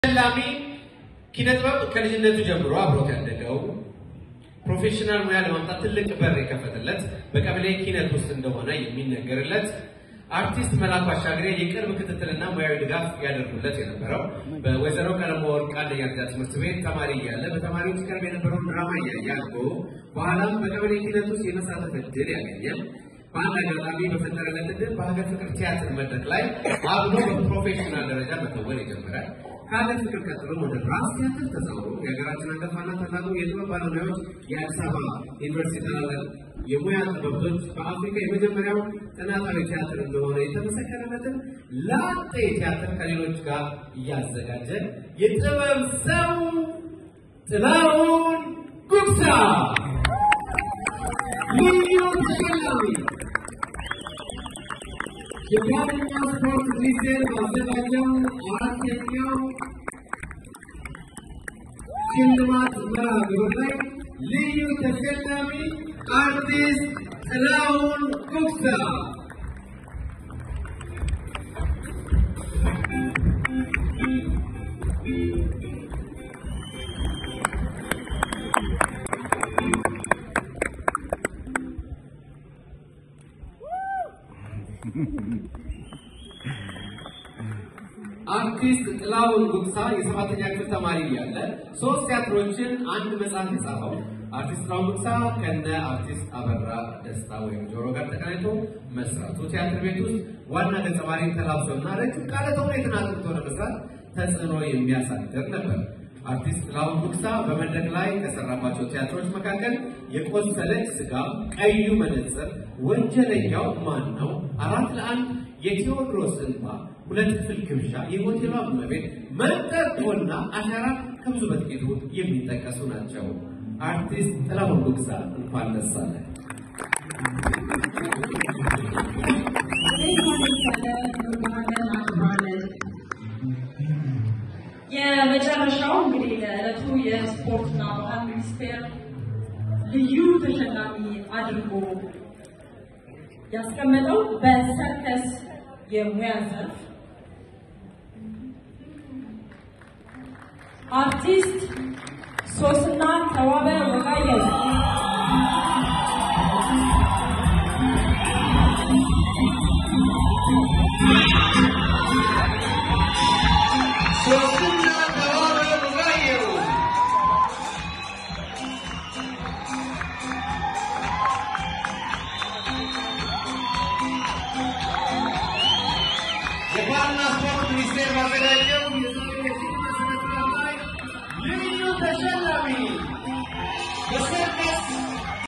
ተሸላሚ ኪነጥበብ ከልጅነቱ ጀምሮ አብሮት ያደገው ፕሮፌሽናል ሙያ ለማምጣት ትልቅ በር የከፈተለት በቀበሌ ኪነት ውስጥ እንደሆነ የሚነገርለት አርቲስት መላኩ አሻግሬ የቅርብ ክትትልና ሙያዊ ድጋፍ ያደርጉለት የነበረው በወይዘሮ ቀለመ ወርቅ አንደኛ ደረጃ ትምህርት ቤት ተማሪ እያለ በተማሪዎች ቀርብ የነበረውን ድራማ እያየ አድጎ በኋላም በቀበሌ ኪነት ውስጥ የመሳተፍ እድል ያገኘ በአንድ አጋጣሚ በፈጠረለት እድል በሀገር ፍቅር ቲያትር መድረክ ላይ አብሮ በፕሮፌሽናል ደረጃ መተወን የጀመረ ከሀገር ፍቅር ቀጥሎ ወደ ራስ ቲያትር ተዛውሮ የሀገራችን አንጋፋና ታላቁ የጥበብ ባለሙያዎች የአዲስ አበባ ዩኒቨርሲቲ ታላላቅ የሙያ ጥበብቶች በአፍሪካ የመጀመሪያው ጥናታዊ ቲያትር እንደሆነ የተመሰከረለትን ላጤ ቲያትር ከሌሎች ጋር እያዘጋጀ የጥበብ ሰው ጥላሁን ጉግሳ ልዩ ተሸላሚ የባህልና ስፖርት ሚኒስቴር ባዘጋጀው አራተኛው ሽልማት መርሃ ግብር ላይ ልዩ ተሸላሚ አርቲስት ጥላሁን ጉግሳ አርቲስት ጥላሁን ጉግሳ የሰባተኛ ክፍል ተማሪ እያለ ሶስት ቲያትሮችን አንድ መጽሐፍ የጻፈው አርቲስት ጥላሁን ጉግሳ ከነ አርቲስት አበራ ደስታ ወይም ጆሮ ጋር ተቀናይቶ መስራቱ ቲያትር ቤት ውስጥ ዋና ገጸ ባህሪን ተላብሶና ረጅም ቃለ ተውኔትን አጥንቶ ለመስራት ተጽዕኖ የሚያሳድር ነበር። አርቲስት ጥላሁን ጉግሳ በመድረክ ላይ ከሰራባቸው ቲያትሮች መካከል የቆሰለች ስጋ፣ ቀዩ መነጽር፣ ወንጀለኛው ማን ነው፣ አራት ለአንድ፣ የቴዎድሮስ እንባ፣ ሁለት ክፍል ግብዣ፣ የሆቴሏ እመቤት፣ መንጠቆና አሻራ ከብዙ በጥቂቱ የሚጠቀሱ ናቸው። አርቲስት ጥላሁን ጉግሳ እንኳን ደስ አለ። የመጨረሻው እንግዲህ ለዕለቱ የስፖርትና ባህል ሚኒስቴር ልዩ ተሸላሚ አድርጎ ያስቀመጠው በሰርከስ የሙያ ዘርፍ አርቲስት ሶስና ተዋበ ወጋየሁ ሶስትና ተዋበ ወጋየሁ የባህልና ስፖርት ሚኒስቴር ባዘጋጀው የዛሬው የሽልማት ስነ ስርዓት ላይ ልዩ ተሸላሚ